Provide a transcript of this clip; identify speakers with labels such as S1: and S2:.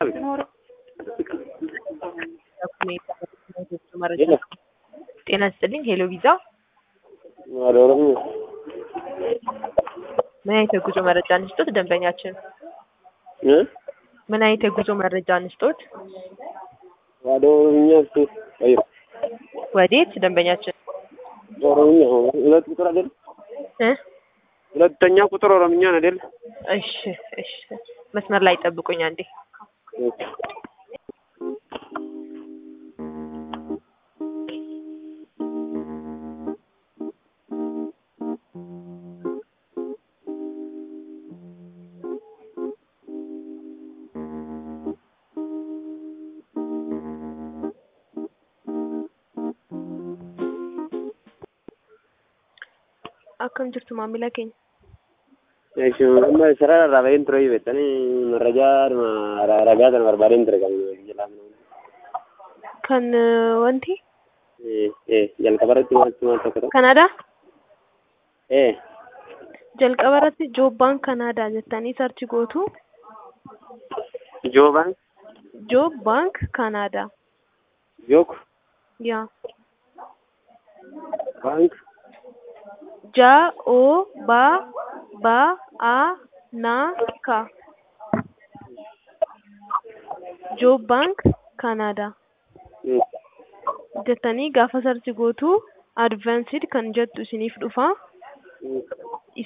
S1: ጤና ይስጥልኝ ሄሎ ቪዛ
S2: ወደ ኦሮሚያ
S1: ምን አይነት የጉዞ መረጃ እንስጦት ደንበኛችን?
S2: እ
S1: ምን አይነት የጉዞ መረጃ እንስጦት?
S2: ወደ ኦሮሚያ እስኪ ቀይር።
S1: ወዴት ደንበኛችን?
S2: ኦሮሚያ ሁለት ቁጥር አይደል?
S1: እ
S2: ሁለተኛ ቁጥር ኦሮምኛ ነው አይደል?
S1: እሺ እሺ መስመር ላይ ጠብቁኝ አንዴ። akkam jirtu maamila keenya?
S2: Eeshi amma sarara irraa baheen ture beektanii marrajaa ragaa sana barbaadeen ture kan jalaa
S1: Kan eh, wanti
S2: jalqaba irratti maaltu maal tokko ta'u
S1: Kanaadaa?
S2: ee
S1: Jalqaba irratti joobbaan Kanaadaa jettanii sarchi gootu
S2: joobaan
S1: Joob baank Kanaadaa.
S2: jook
S1: Yaa.
S2: baank
S1: Ja o ba ba a na ka. Joob baank Kanaadaa. jettanii gaafa sarchi gootu advanced kan jettu isiniif dhufa